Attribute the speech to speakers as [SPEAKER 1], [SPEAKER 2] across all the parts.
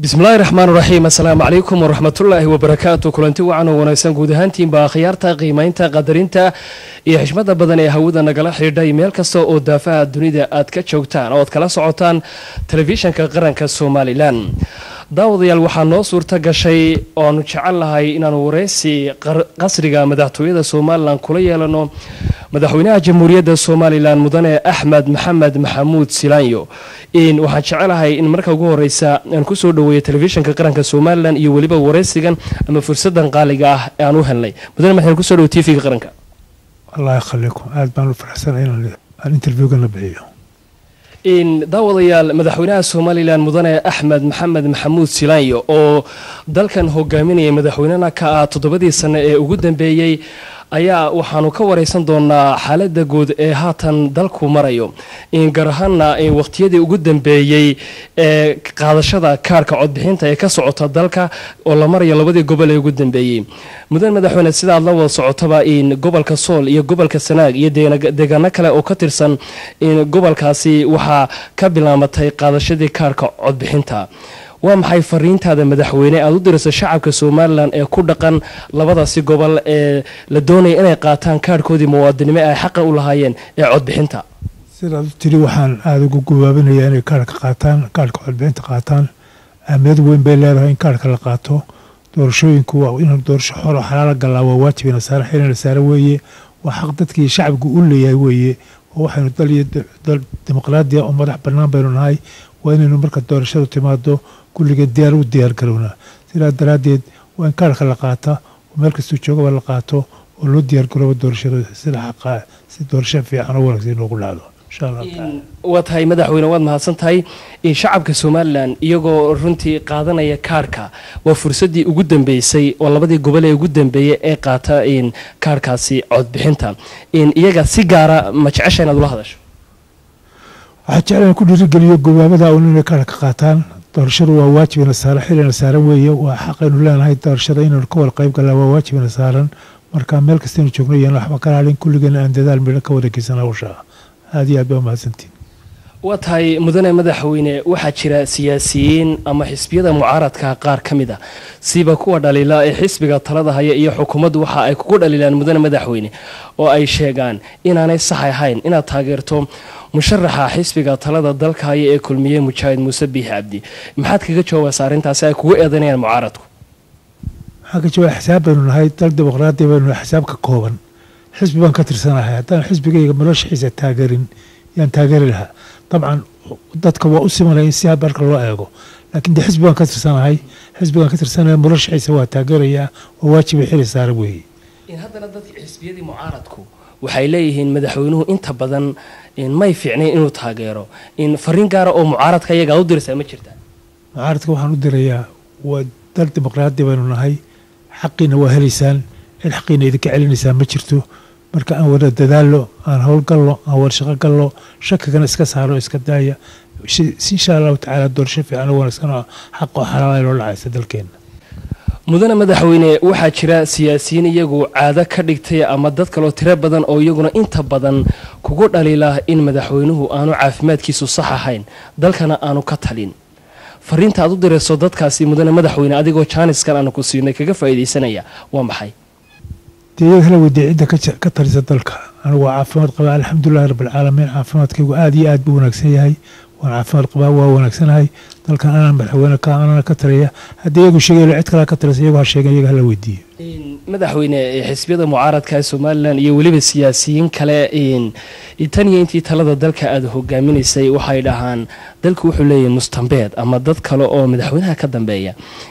[SPEAKER 1] bismillahi raxmaan raxiim assalaamu calaykum waraxmatullaahi wabarakaatu kulanti wacan oo wanaagsan guud ahaantiinba akhyaarta qiimaynta qadarinta iyo xishmada badan ee hawada nagala xidhiidhay meel kasta oo daafaha dunida aad ka joogtaan oo aad kala socotaan telefishanka qaranka somalilan daawadayaal waxaa noo suurta gashay ooaanu jecel lahay inaanu wareysi qasriga madaxtooyada somalilan kula yeelano madaxweynaha jamhuuriyadda somalilan mudane axmed maxamed maxamuud silaanyo waxaan jecelahay in marka ugu horeysa aan kusoo dhaweeyo telefishinka qaranka somalilan iyo weliba wareysigan ama fursadan qaaliga ah ee aan u helnay mudane maxamed kusoo dhawo tvga qaranka
[SPEAKER 2] allah yakhaliikum aad baan u faraxsana inaan interviewgan la bixiyo
[SPEAKER 1] daawadayaal madaxweynaha somalilan mudane axmed maxamed maxamuud silaanyo oo dalkan hogaaminaya madaxweynena ka ah toddobadii sane ee ugu dambeeyey ayaa waxaanu ka wareysan doonaa xaalada guud ee haatan dalku marayo gaar ahaana waqtiyadii ugu dambeeyey ee qaadashada kaarka codbixinta ee ka socota dalka oo la marayo labadii gobol ee ugu dambeeyey mudan madaxweyne sidaad la wada socotaba gobolka sool iyo gobolka sanaag iyo deegaano kale oo ka tirsan gobolkaasi waxaa ka bilaamatay qaadashadii kaarka codbixinta waa maxay fariintaada madaxweyne aada u dirayso shacabka somalilan ee ku dhaqan labadaasi gobol ee la doonaya inay qaataan kaarhkoodii muwaadinimo ay xaqa u lahaayeen ee codbixinta
[SPEAKER 2] sidaad u tiri waxaan aada ugu gabaabinayaa inay kaarhka qaataan kaarhka codbixinta qaataan ahmiyad weyn bay leedahay in kaarhka la qaato doorashooyinku waa in doorasho xoro xalaala galaa waa waajib nasaare xili nasaare weeye waa xaq dadkii shacabku u leeyahay weeye oo waxaynu dal iyo dal dimuqraadiya oo madax bannaan baynu nahay waa inaynu marka doorashadu timaado kulligeed diyaar u diyaar garownaa sidaa daraaddeed waa in kaarhka la qaata oo meel kastuu joogaba la qaato oo loo diyaar garoobo doorashada sida xaqaa si doorasho fiican oo wanaagsan inoogu dhacdo insha allah tacaala
[SPEAKER 1] waa tahay madaxweyne waad mahadsan tahay shacabka somalilan iyagoo runtii qaadanaya kaarhka waa fursadii ugu dambeysay oo labadii gobol ee ugu dambeeyay ee qaata kaarhkaasi codbixinta iyaga si gaara ma jecesha inaad ula hadasho
[SPEAKER 2] waxaa jeclaan ku dhiirigeliyo gobaabada un inay kaarhka qaataan doorashadu waa waajibina saaran xilina saaran weeye waa xaqaynu leenahay doorashada inaynu ka wada qayb galnaa waa waajibina saaran marka meel kastaynu joogno iyaan waxba ka halin kulligeena aan dadaal midho ka wada geysan hawsha aada iyo aad baa mahadsantiin
[SPEAKER 1] waa tahay mudane madaxweyne waxaa jira siyaasiyiin ama xisbiyada mucaaradka qaar ka mid a siba kuwa dhaliila ee xisbiga talada haya iyo xukuumaddu waxa ay kugu dhaliilaan mudane madaxweyne oo ay sheegaan inaanay sax ahayn inaad taageerto musharaxa xisbiga talada dalka haya ee kulmiye mujaahid muuse biix cabdi maxaad kaga jawaabaysa arrintaasi ay kugu eedanayaan mucaaradku
[SPEAKER 2] waxaan ka jawaaba xisaab baynu nahay dal dimuqraadi baynu nahay xisaab ka kooban xisbi baan ka tirsanahay haddaan xisbigayga noloshiisa taageerin yaan taageeri lahaa dabcan dadka waa u simanaya in si marka loo eego laakiin de xisbi baan ka tirsanahay xisbigaan ka tirsanaya noloshiisa waa taageerayaa waa waajiba xili saara weeye
[SPEAKER 1] haddana dadka xisbiyadii mucaaradku waxay leeyihiin madaxweynuhu inta badan may fiicnayn inuu taageero fariin gaara oo mucaaradka iyagaa u diraysaa ma jirtaa
[SPEAKER 2] mucaaradka waxaan u dirayaa waa dal dimuqraadi baynu nahay xaqiina waa helaysaan cid xaqiina idinka celinaysaan ma jirto marka aan wada dadaallo aan howlgallo aan warshaqo gallo shakigana iska saaro iska daaya insha allahu tacaala doorasho fiican oo wanaagsan oo xaq oo xalaala loo dhacaysa dalkeenna
[SPEAKER 1] mudane madaxweyne waxaa jira siyaasiyiin iyagu caado ka dhigtay ama dad kaloo tiro badan oo iyaguna inta badan kugu dhaliila in madaxweynuhu aanu caafimaadkiisu sax ahayn dalkana aanu ka talin fariinta aad u dirayso dadkaasi mudane madaxweyne adigoo jaaniskan aanu ku siinay kaga faa'iidaysanaya waa maxay
[SPEAKER 2] dee iyaga hala weydiya cidda ka talisa dalka anigu waa caafimaad qabaa alxamdulilahi rabbilcaalamiin caafimaadkaygu aada iyo aad buu wanaagsan yahay waan caafimaad qabaa waa wanaagsanahay dalkan anaa madaxweyne ka anana ka taliya haddii iyagu sheegay cid kalea ka talisa iyagu ha sheegen iyaga hala weydiiyo
[SPEAKER 1] madaxweyne xisbiyada mucaaradka ee somalilan iyo weliba siyaasiyiin kale tan iyo intii talada dalka aada hogaaminaysay waxay dhahaan dalku wuxuu leeyahay mustambeed ama dad kale oo madaxweynaha ka dambeeya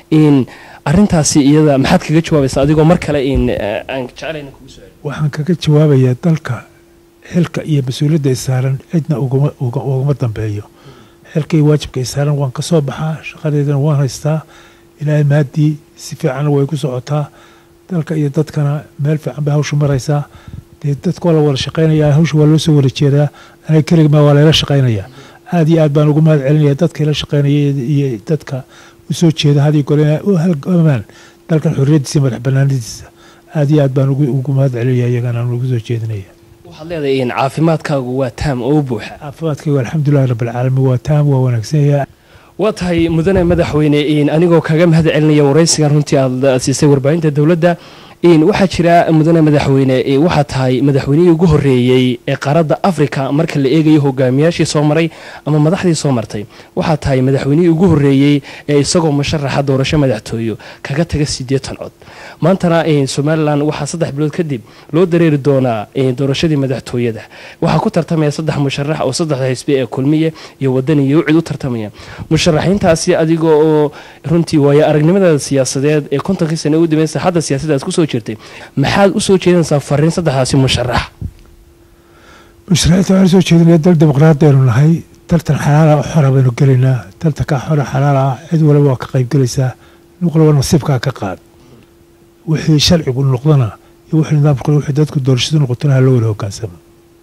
[SPEAKER 1] arintaasi iyada maxaad kaga jawaabaysa adigoo mar kale aan jeclayna kugu soo
[SPEAKER 2] waxaan kaga jawaabayaa dalka xilka iyo mas-uuliyadda ay saaran cidna ugama dambeeyo xilka iyo waajibka ay saaran waan ka soo baxaa shaqadeedana waan haystaa ilaahay maaddii si fiicanna way ku socotaa dalka iyo dadkana meel fiican bay hawshu maraysaa dee dadka waa la wada shaqaynayaa hawsha waa loo soo wada jeedaa aniga keligmaa waa layla shaqaynayaa aada iyo aad baan ugu mahad celinaya dadka ila shaqaynaya iyo dadka usoo jeeda hadii gole inay u halgamaan dalkan xorriyaddiisa madax banaanadiisa aada iyo aad baan ugu mahad celinaya iyagana aan ugu soo jeedinaya
[SPEAKER 1] waxaad leedahay in caafimaadkaagu waa taam oo u buuxa
[SPEAKER 2] caafimaadkaygu alxamdulilahi rabbilcaalamiin waa taam waa wanaagsan yahay
[SPEAKER 1] waa tahay mudane madaxweyne anigoo kaga mahad celinaya waraysigan runtii aad siisay warbaahinta dowladda waxaa jira mudane madaxweyne waxaa tahay madaxweynihii ugu horeeyey ee qaaradda africa marka la eegayo hogaamiyaashii soo maray ama madaxdii soo martay waxaa tahay madaxweynihii ugu horeeyey ee isagoo musharaxa doorasho madaxtooyo kaga taga siddeetan cod maantana somalilan waxaa saddex bilood kadib loo dareeri doonaa doorashadii madaxtooyada waxaa ku tartamaya saddex musharax oo saddexda xisbi ee kulmiye iyo wadani iyo ucid u tartamaya musharaxiintaasi adiga oo runtii waayo aragnimadaada siyaasadeed ee kontonkii sane u dambeyn saaxadda siyaasadda aad kusoo jirtay maxaad u soo jeedinaysaa fariin saddexdaasi musharax
[SPEAKER 2] musharaxiinta waxaan usoo jeedinaya dal dimuqraadi aynu nahay daltan xalaala oo xora baynu gelaynaa daltankaa xora xalaal ah cid walaba waa ka qayb gelaysaa nin walaba nasiibkaa ka qaad wixii sharcigu noqdana iyo wixii nidaamku wixii dadku doorashadu noqotona ha loo wada hogaansamo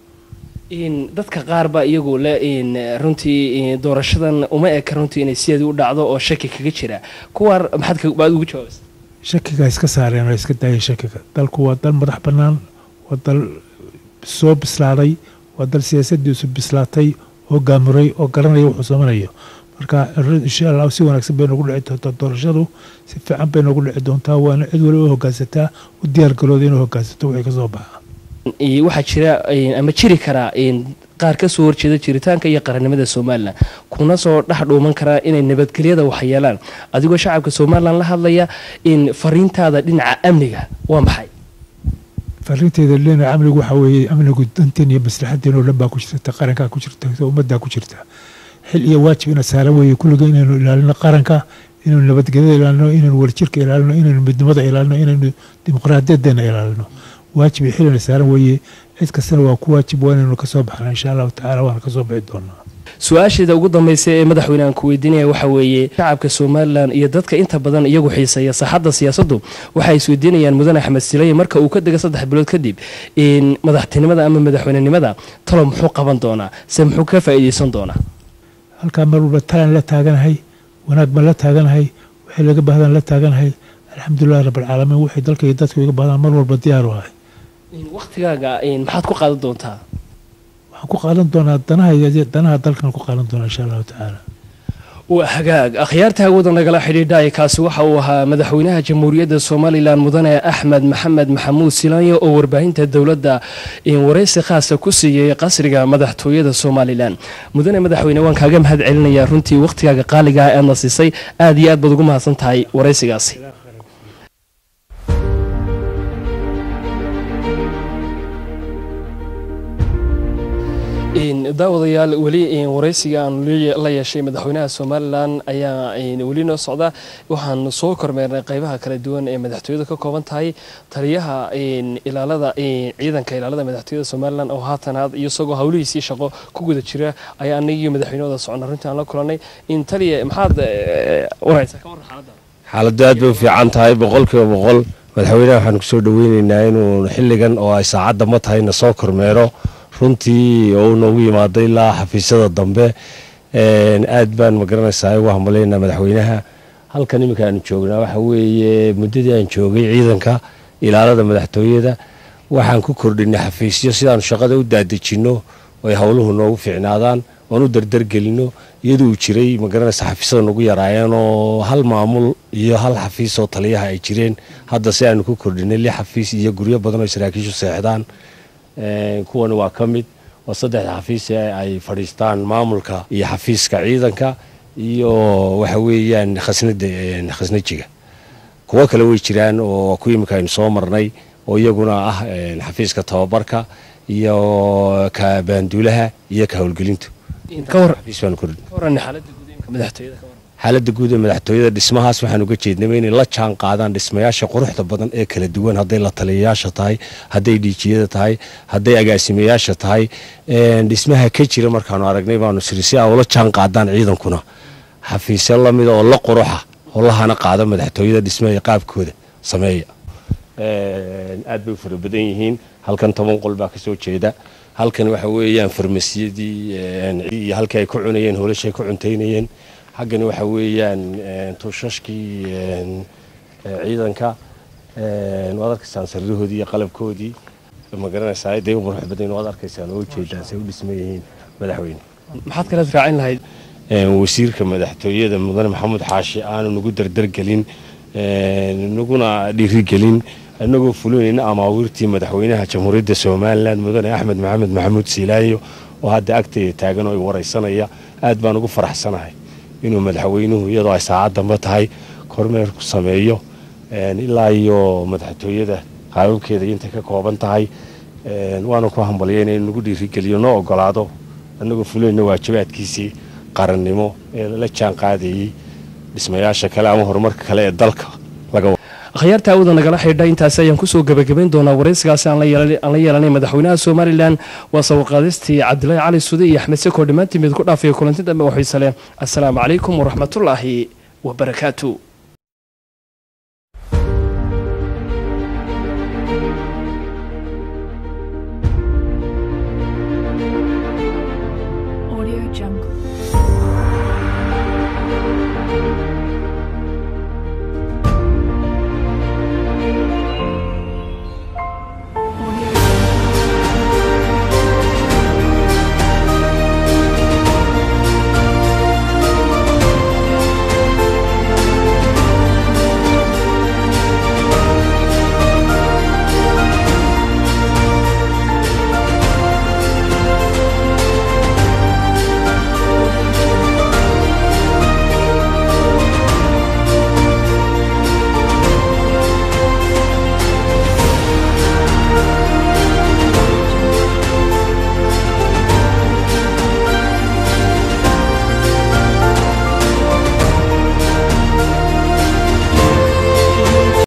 [SPEAKER 1] dadka qaar baa iyagu le runtii doorashadan uma eka runtii inay sideedii u dhacdo oo shaki kaga jira kuwaan maxaad ugu jawaabaysa
[SPEAKER 2] shakiga iska saareen oo iska daayeen shakiga dalku waa dal madax bannaan waa dal soo bislaaday waa dal siyaasadiisu bislaatay oo gaamuray oo garanaya wuxuu samanayo marka insha allah si wanaagsan bay noogu dhici doontaa doorashadu si fiican bay noogu dhici doontaa waana cid waliba u hogaansataa u diyaargarooda inuu hogaansato wixii kasoo baxa
[SPEAKER 1] waxaa jira ama jiri karaa qaar ka soo horjeeda jiritaanka iyo qarannimada somalilan kuna soo dhex dhuuman karaa inay nabadgelyada waxyeelaan adigoo shacabka somalilan la hadlaya in fariintaada dhinaca amniga waa maxay
[SPEAKER 2] fariinteeda dhinaca amnigu waxaa weeye amnigu danteen iyo maslaxadeen oo dhan baa ku jirta qarankaa ku jirta ummaddaa ku jirta xil iyo waajib ina saaran weeye kulliga inaynu ilaalino qaranka inaynu nabadgelyada ilaalino inaynu warjirka ilaalino inaynu midnimada ilaalino inaynu dimuqraadiyadeena ilaalino waajib iyo xilina saaran weeye cid kastana waa ku waajib waa inaynu kasoo baxna insha allahu tacala waana kasoo bixi doonaa
[SPEAKER 1] su-aasheeda ugu dambaysa ee madaxweyne aan ku weydiinaya waxaa weeye shacabka somalilan iyo dadka inta badan iyagu xiiseeya saaxadda siyaasaddu waxay isweydiinayaan mudane axmed sileye marka uu ka dega saddex bilood kadib madaxtinimada ama madaxweynenimada talo muxuu qaban doonaa se muxuu ka faa'iideysan doonaa
[SPEAKER 2] halkaa mar walba talaan la taaganahay wanaag baan la taaganahay waxay laga bahdaan la taaganahay alxamdulilahi rabbilcaalamiin waxay dalka iyo dadka iga bahdaan mar walba diyaaru ahay
[SPEAKER 1] wakhtigaaga maxaad ku qaadan doontaa
[SPEAKER 2] waxaan ku qaadan doonaa danaha danaha dalkan ku qaadan doonaa insha allahu tacaala
[SPEAKER 1] waa hagaag akhyaarta hawada nagala xidhiidhaaya kaasi waxa uu ahaa madaxweynaha jamhuuriyadda somalilan mudane axmed maxamed maxamuud silaanyo oo warbaahinta dowladda waraysi khaasa ku siiyey qasriga madaxtooyada somalilan mudane madaxweyne waan kaaga mahad celinayaa runtii wakhtigaaga qaaligaah aadna siisay aad iyo aad baad ugu mahadsan tahay waraysigaasi daawadayaal weli waraysiga aan la yeeshay madaxweynaha somalilan ayaa weli noo socda waxaan soo kormeernay qeybaha kala duwan ee madaxtooyada ka kooban tahay taliyaha ilaalada ciidanka ilaalada madaxtooyada somalilan oo haatanaad isagoo howlihiisii shaqo ku guda jira ayaa anagii madaxweynahooda socna runtii aan la kulanay taliya maxaad waraysaa ka warran xaaladda
[SPEAKER 3] xaaladdu aad bay u fiican tahay boqolkiiba boqol madaxweynaha waxaan kusoo dhaweyneynaa inuu xilligan oo ay saacadda ma tahay na soo kormeero runtii oo uu noogu yimaado ilaa xafiisyada dambe aad baan magaranaysaa ugu hambaleyna madaxweynaha halkan iminka aanu joognaa waxa weeye muddadii aan joogay ciidanka ilaalada madaxtooyada waxaan ku kordhinay xafiisyo sidaanu shaqada u daadejinno oy howluhu noogu fiicnaadaan oon u dardargelino iyadoo uu jiray magaranaysa xafiisyada nagu yaraayeen oo hal maamul iyo hal xafiis oo taliyaha ay jireen hadda si aanu ku kordhinay lix xafiis iyo guryo badan oo saraakiishu seexdaan kuwan waa ka mid oo saddexda xafiis ee ay fadhiistaan maamulka iyo xafiiska ciidanka iyo waxa weeyaan khasnada khasnajiga kuwo kale way jiraan oo ku imika aynu soo marnay oo iyaguna ah xafiiska tababarka iyo ka baanduulaha iyo ka howlgelintu xaaladda guud ee madaxtooyada dhismahaas waxaan uga jeednaba inay la jaan qaadaan dhismayaasha quruxda badan ee kala duwan hadday la taliyayaasha tahay hadday dhiijiyada tahay hadday agaasimayaasha tahay dhismaha ka jira markaanu aragnay baanu siri si a ula jaan qaadaan ciidankuna xafiisyo lamida oo la quruxa oo lahana qaada madaxtooyada dhismaha qaabkooda sameeya aad bay u fara badan yihiin halkan toban qol baa kasoo jeeda halkan waxa weeyaan farmasiyadii iyo halkii ay ku cunayeen holashay ku cuntaynayeen xaggani waxa weeyaan tuushashkii ciidanka waad arkaysaan sariirahoodii iyo qalabkoodii ma garanaysaa day u qurux badan waad arkaysaan oo ujeedaan say u dhisman yihiin madaxweyne
[SPEAKER 1] maxaad kaleed raacin lahayd
[SPEAKER 3] wasiirka madaxtooyada mudane maxamuud xaashi aanu nagu dardargelin naguna dhiirigelin inagoo fulinayna amaawiirtii madaxweynaha jamhuuriyadda somalilan mudane axmed maxamed maxamuud siilaayo oo hadda agtayda taagan oo i waraysanaya aad baan ugu faraxsanahay inuu madaxweynuhu iyadoo ay saacad damba tahay kormeer ku sameeyo ilaa iyo madaxtooyada qaababkeeda intay ka kooban tahay waana ku hambalyayna in nagu dhiirigeliyo noo ogolaado annagoo fulinayna waajibaadkiisii qarannimo ee la jaan qaadayey dhismayaasha kale ama horumarka kale ee dalka laga
[SPEAKER 1] akhyaarta awda nagala xidha intaasi ayaan kusoo gebagabayn doonaa waraysigaasi aan la yeelanay madaxweynaha somalilan waa sawirqaadistii cabdilaahi cali sude iyo axmed seko dhammaantiin mid ku dhaafaya kulanti dambe oo xiise leh assalaamu calaykum waraxmatullaahi wabarakaatu